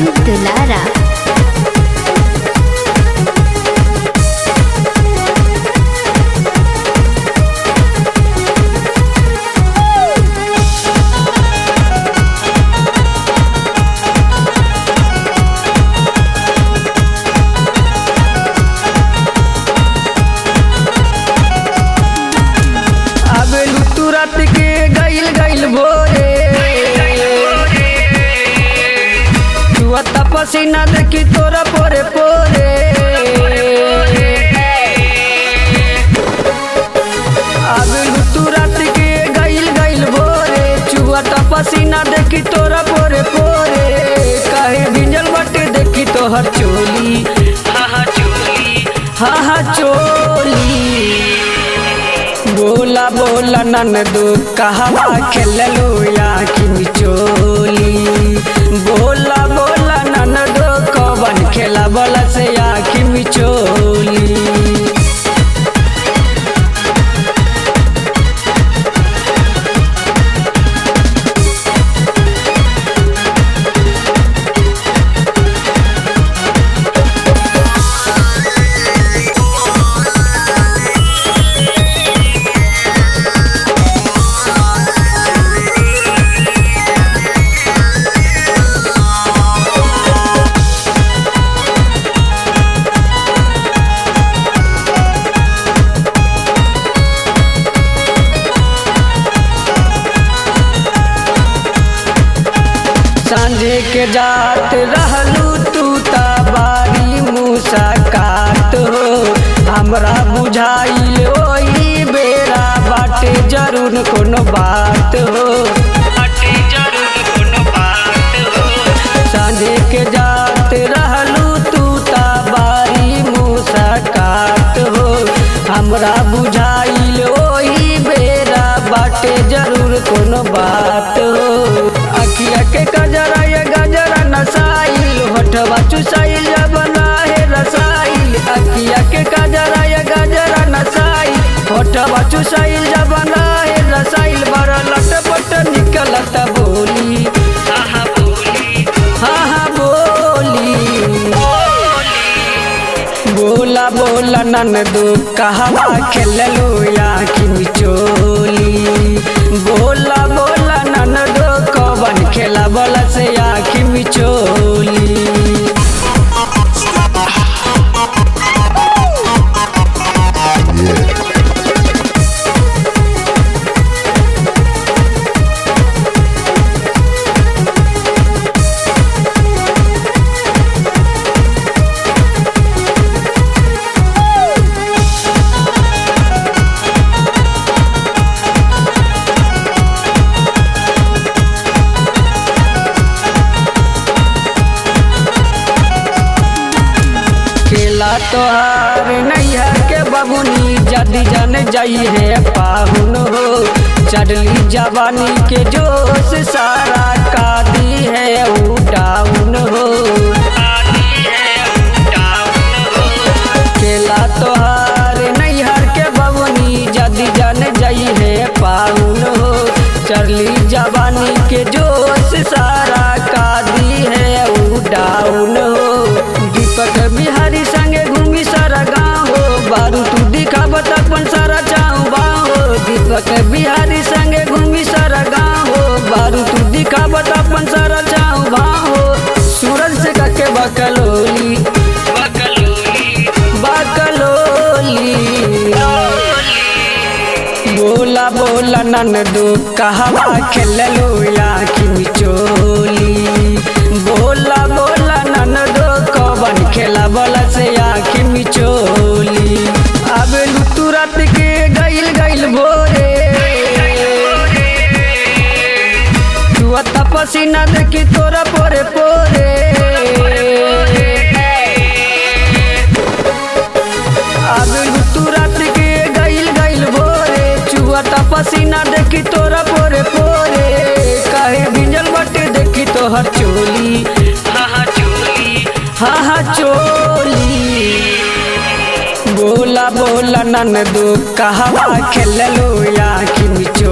अमित दुलारा आबेलू तू रात के गइल गइल भोरे तू अत्ता पसीना देखी तोरा पोरे पोरे आबेलू तू रात के गइल गइल भोरे चुअता पसीना देखी तोरा पोरे पोरे काहे भिंजल बटे देखी तोहर चोली हा हा चोली हा हा चोली बोला बोला ननदो कहवा खेललो या कि चोली बोला बोला ननदो कवन खेला बोला से या कि चोली सांझे के जात रहलू तू ता बारी मुसाकात हो हमरा बुझाइल ओही बेरा बाटे जरूर कोनो बात हो बाटे जरूर कोनो बात हो सांझे के जात रहलू तू ता बारी मुसाकात हो हमरा बुझाइल ओही बेरा बाटे जरूर कोनो बात हो अखिया के गजरा ये गजरा नसाइल होठवा चुसाइल जब है रसाइल अखिया के गजरा ये गजरा नसाइल होठवा चुसाइल जब है रसाइल बड़ा लटपट निकलत बोली हाँ बोली हाँ हाँ बोली बोला बोला ननदो कहवा खेललो या कि चोली बोला बोला ननदो कवन खेला बोला से या कि चोली खेला तोहार नैया के बबुनी जदी जन जाई है पाहुन हो चढ़ली जवानी के जोश सारा कादी है ऊ डाउन हो खेला तोहार नैहर के बबुनी जदी जन जाई है पाहुन हो चढ़ली जवानी के जोश सारा कादी है ऊ डाउन हो दीपक बिहारी संगे घूमी सारा गाँव हो बारू तू दिखावत अपन सारा चाऊ बाहो दीपक बिहारी संगे घूमी सारा गाँव हो बारू तू दिखावत अपन सारा चाऊ बाहो सूरज से कके बकलोली बकलोली बोला बोला ननदो कहवा खेललो या कि चोली बोला बोला ननदो कवन खेला बोला से या कि चोली आबेलू तू रात के गइल गइल भोरे तू अत्ता पसीना देखी तोरा पोरे पोरे आबेलू तू रात के गइल गइल भोरे चुअता पसीना देखी तोरा पोरे पोरे काहे भिंजल बटे देखी तोहर चोली हा हा चोली हा हा चोली बोला बोला ननदो कहवा खेललो या कि चोली